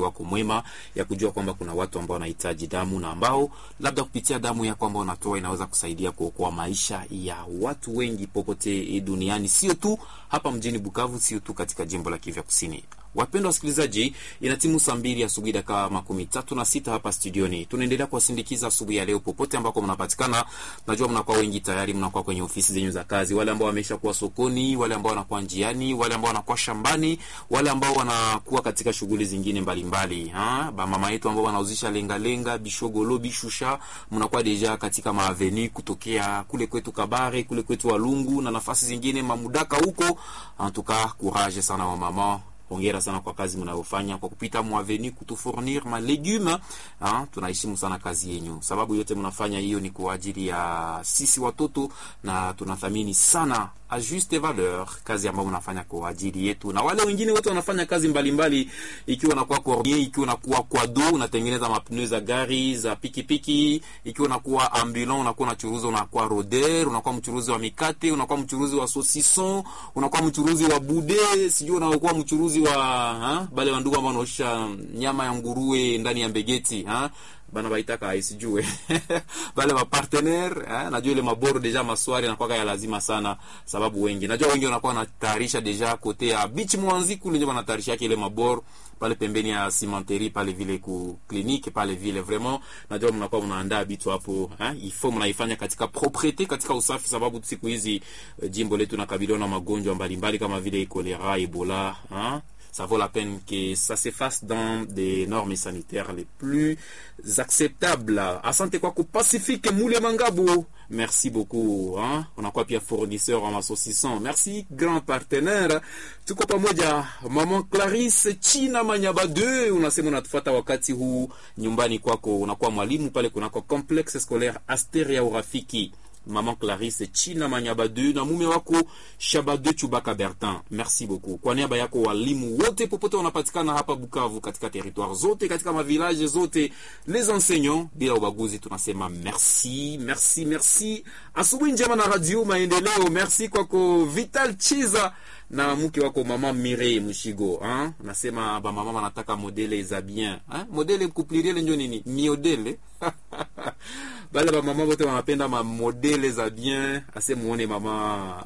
wako mwema ya kujua kwamba kuna watu ambao wanahitaji damu na ambao labda kupitia damu yako ambao unatoa inaweza kusaidia kuokoa maisha ya watu wengi popote duniani, sio tu hapa mjini Bukavu, sio tu katika jimbo la Kivu Kusini. Wapendwa wasikilizaji, ina timu saa mbili asubuhi dakika makumi tatu na sita hapa studioni. Tunaendelea kuwasindikiza asubuhi ya leo popote ambako mnapatikana. Najua mnakuwa wengi tayari, mnakuwa kwenye ofisi zenyu za kazi, wale ambao wamesha kuwa sokoni, wale ambao wanakuwa njiani, wale ambao wanakuwa shambani, wale ambao wanakuwa katika shughuli zingine mbalimbali. Ha, ba mama yetu ambao wanauzisha lenga lenga, bishogolo, bishusha, mnakuwa deja katika maaveni kutokea kule kwetu Kabare, kule kwetu Walungu na nafasi zingine mamudaka huko. Antuka courage sana wa mama Hongera sana kwa kazi mnayofanya kwa kupita mwaveni kutufournir ma legume. Ha, tunaheshimu sana kazi yenyu, sababu yote mnafanya hiyo ni kwa ajili ya sisi watoto, na tunathamini sana a juste valeur kazi ambayo mnafanya kwa ajili yetu, na wale wengine wote wanafanya kazi mbalimbali mbali, ikiwa nakuwa cornier, ikiwa nakuwa kwado, unatengeneza mapneu za gari za pikipiki, ikiwa nakuwa ambulant, unakuwa unachuruza, unakuwa roder, unakuwa mchuruzi wa mikate, unakuwa mchuruzi wa saucisson, unakuwa mchuruzi wa bude, sijui unakuwa mchuruzi wa ha? bale wandugu ambao wanaosha nyama ya nguruwe ndani ya mbegeti ha? bana baitaka aisijue bale ma partenaire eh, najua ile maboro deja maswari anakuwa ya lazima sana, sababu wengi najua wengi wanakuwa wanatayarisha deja kote ya beach mwanzi kule, ndio wanatayarisha yake ile maboro pale pembeni ya cimenterie pale vile ku clinique pale vile vraiment, najua mnakuwa mnaandaa bitu hapo eh, ifo mnaifanya katika propriete, katika usafi, sababu siku hizi jimbo letu nakabiliwa na magonjwa mbalimbali kama vile kolera, ebola eh? ça vaut la peine que ça se fasse dans des normes sanitaires les plus acceptables. Asante kwako Pacifique Mule Mangabo, merci beaucoup hein? Unakuwa pia fournisseur wa masosison, merci grand partenaire. Tuko pamoja, mama Clarisse China Manyaba 2 unasema unatufuata wakati huu nyumbani kwako, unakuwa mwalimu pale kunako complexe scolaire Asteria Urafiki Maman Clarisse China Manyabadu na mume wako Shabade Chubaka Bertin, merci beaucoup. Kwa niaba yako walimu wote popote wanapatikana hapa Bukavu, katika territoire zote, katika mavilaje zote, les enseignants bila ubaguzi, tunasema merci, merci, merci. Asubuhi njema na Radio Maendeleo, merci kwako Vital Chiza na mke wako mama Mire Mushigo hein? Nasema ba mama wanataka modele za bien hein? Modele kupliriele njo nini miodele bale ba mama wote wanapenda ma modele za bien, ase muone mama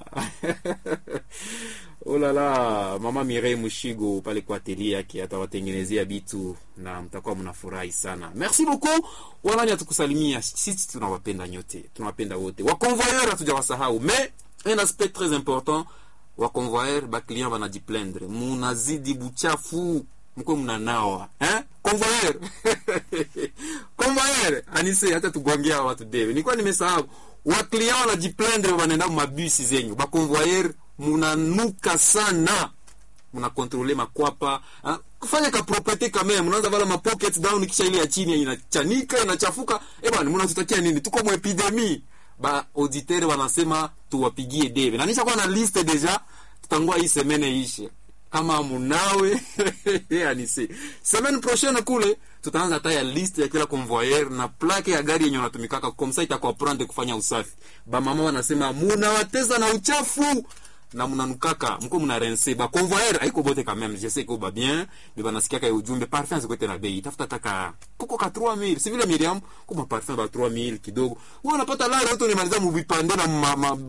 oh la la, mama Mire Mushigo pale kwa atelier yake atawatengenezea bitu na mtakuwa mnafurahi sana. Merci beaucoup wanani atukusalimia, sisi tunawapenda nyote, tunawapenda wote. Wakonvoyeur hatujawasahau, mais un aspect très important wakonvoyer baclient banajiplendre, munazidi buchafu mko mnanawa eh? Convoyer convoyer anise, hata tugongea watu debe, nilikuwa nimesahau. Waklient wanajiplendre, wanaenda mabisi zenyu, bakonvoyer munanuka sana, munakontrole makwapa ha? kufanya ka propriete kama mnaanza vala ma pocket down, kisha ile ya chini inachanika inachafuka. Eh bwana, mnatutakia nini? Tuko mu epidemie ba auditeur wanasema tuwapigie debe na nisha kuwa na liste deja, tutangua hii semene ishe kama munawe anisi semaine prochaine kule tutaanza hata ya liste ya kila convoyeur na plaque ya gari yenye unatumikaka komsa itakuwa prendre kufanya usafi. Ba mama wanasema munawateza na uchafu na mnanukaka mko mna rense ba convoyeur haiko bote quand même je sais que ba bien mais banasikia ka ujumbe parfum zikote na bei tafuta taka kuko ka 3000 si vile Miriam kuma parfum ba 3000 kidogo wewe unapata leo yote unimaliza mvipande na ma, ma...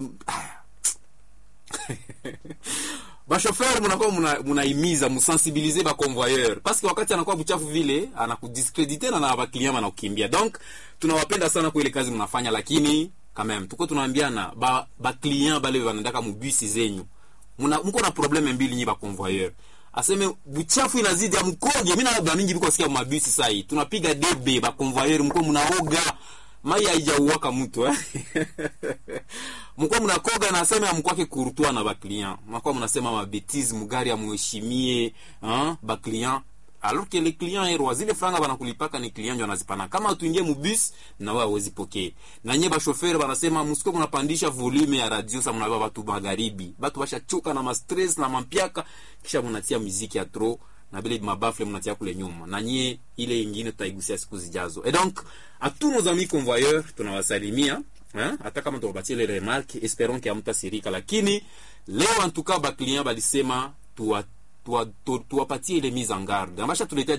bashofer munakuwa munaimiza muna musensibilize baconvoyeur parce que wakati anakuwa buchafu vile anakudiskredite na na baklient banakukimbia. Donc tunawapenda sana kwa ile kazi mnafanya, lakini quand même tuko tunaambiana ba baklient bale wanaendaka mubisi zenyu muna mko na probleme mbili nyi baconvoyeur aseme buchafu inazidi ya mkoje. Mimi na mingi biko sikia mabisi sai tunapiga debe baconvoyeur mko munaoga mai haijauwaka mtu eh? mkuwa mnakoga nasema amkwake kurutwa na baklient mnakuwa mnasema mabetize mugari amuheshimie baklient alors que le client erwa zile franga banakulipaka ni client ndio anazipana kama tuingie mubus na wao hawezi pokea na nye bashoferi banasema msiko mnapandisha volume ya radio sa mnabeba batu magharibi batu bashachoka na ma stress na mampiaka kisha mnatia muziki ya trop na bile mabafle mnatia kule nyuma na nyie ile ingine tutaigusia siku zijazo et donc à tous nos amis convoyeurs tunawasalimia hata kama tuwapatie ile remarque esperons que hamtasirika lakini leo en tout cas ba client balisema tuwa tuwapatie tuwa ile mise en garde ambasha tuletea